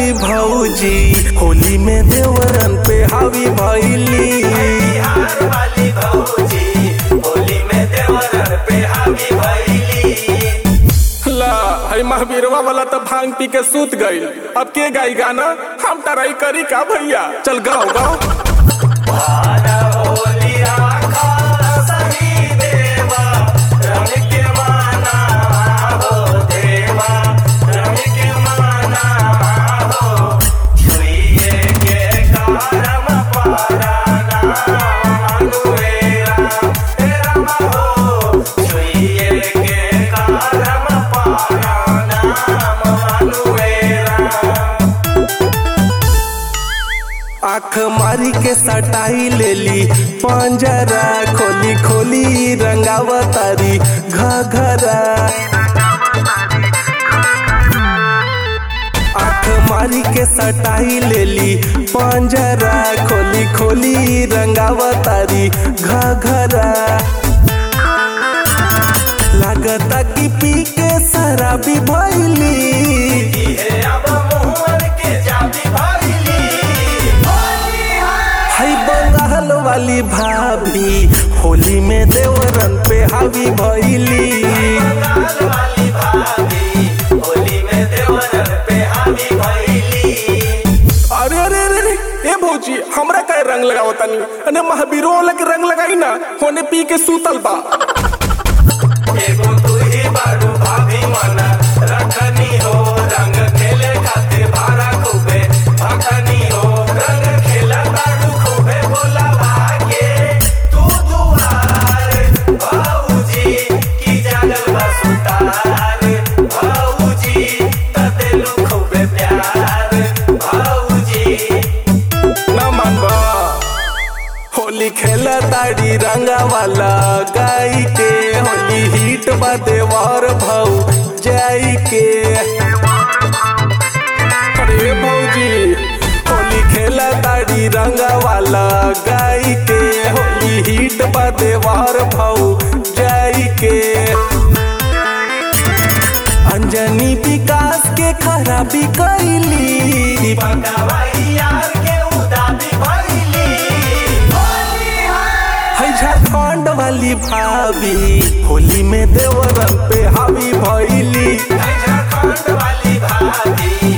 वाली भौजी होली में देवरन पे हावी भैली बिहार वाली भौजी होली में देवरन पे हावी भैली ला हई महावीरवा वाला तो भांग पी के सूत गईल अब के गाई गाना हम टराई करी का भैया चल गाओ गाओ आना होली आखा सही देवा रंग के माना हो देवा रंग के माना हो छुइए के कारम पाराना अनुएरा राम हो छुइए के कारम पाराना अनुएरा आँख मारी के सटाई लेली पंजरा खोली खोली रंगावतारी घघरा आँख मारी के सटाई लेली पंजरा खोली खोली रंगावतारी घघरा लागता कि पी के शराबी भैली इहे अब मोहन के जाति भइली हई बंगाल वाली भाभी होली में देवरन पे हावी भैली बंगाल वाली भाभी होली में देवरन पे हावी भइली अरे अरे अरे अरे, ए भौजी हमरा का रंग लगाओ तनी अने महावीरो वाला के रंग लगाई ना होने पी के सूतल बा एगो तू ही बारू भाभी मना रखनी हो रंग खेले खातिर भारा खूबे भखनी हो रंग खेला बारू खूबे बोला भागे तू दुआर भाऊजी की जागल बसुतार भाऊजी तदेलु खूबे प्यार भाऊजी ना मानबा होली खेला ताड़ी रंगा वाला गाई के होली हिट बा देवर भाऊ जाई के अरे भौजी होली खेला ताड़ी रंगा वाला गाई के होली हिट बा देवर भाऊ जाई के अंजनी विकास के खराबी कैली पकावाई यार के उदाबी भइली है झारखंड वाली भाभी होली में देवरन पे हावी भैली झारखंड वाली भाभी